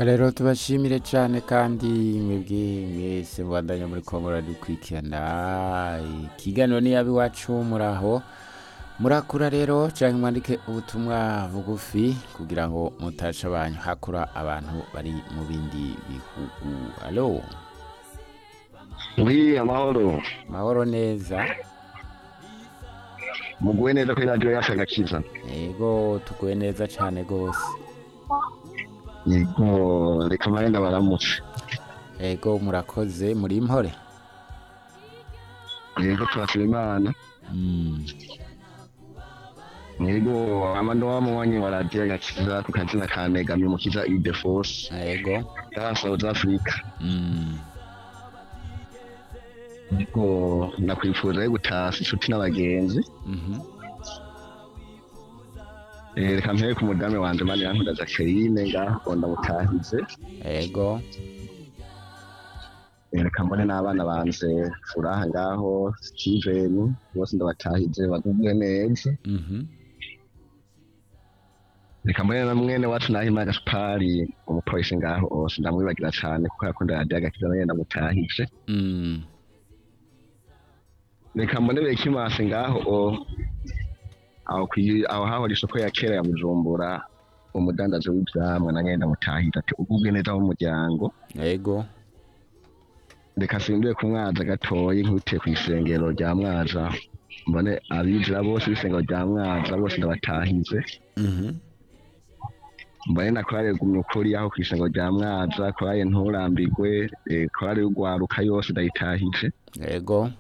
rero tubashimire cyane kandi mwebwe mwese mubandanya muri komora dukurikirana ikiganiro niyaba iwacu muraho murakura rero cyangwa mwandike ubutumwa bugufi kugira ngo mutasha abantu hakura abantu bari mu bindi bihugu alo wi amahoro mahoro neza muguwe neza kuri radiyo yacu agakiza yego tuguwe neza cyane rwose yego reka marenda baramutse yego murakoze muri impore yego turasaba imana yego amano wamubonye wa radiyo agakiza ku kazina ka mega mimukiza idefose yego ya south africa yego nakwifuza yo gutasa inshuti n'abagenzi Mhm. Eh, reka mpere ku mudamu wanjye mani yankunda jacqueline ngaho ndamutahize yego Eh, reka mbone n'abana banjye furaha ngaho steven bose ndabatahize bagubwe neza Mhm. reka mbone na mwene wacu nahima gaspari umupolisi ngaho ose ndamwibagira cyane kuko yakunda radiyo agakiza nayo ndamutahije Mm. reka mbone bekimase ngaho o aho kwi- aho hahora isoko ya kera ya bujumbura umudandaje w'ibyamwe na nyenda mutahira ati ugubwe neza w'umuryango yego reka simbiye ku mwaza gatoyi nk'uteye ku isengero rya mwaza mbone abinjira bose b'isengero rya mwaza bose ndabatahize Mhm. mbone na korale gumye ukuri aho ku isengero rya mwaza korale nturambirwe eh, korale y'ugwaruka yose ndayitahije yego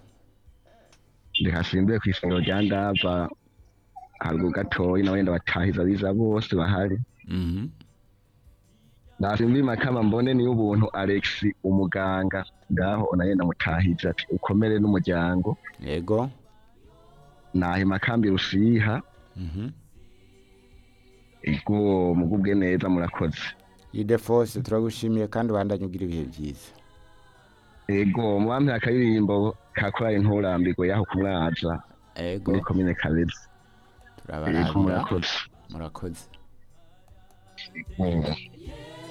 ntihasimbuye ku isengero rya ndava haruguru gatoyi na wenda batahiza biza bose bahari Mhm. nasimbuye makama mbone niyo ubuntu alex umuganga ngaho naye ndamutahiza ati ukomere n'umuryango yego nahe makambi rusiha Mhm. ubwo mugubwe neza murakoze ide fose turagushimiye kandi ubandanye ugira ibihe byiza ego mwampera akaririmbo kakora inturambirwe yaho kumwaza yego muri komine kabezi ego turabarabira murakoze murakoze Mm.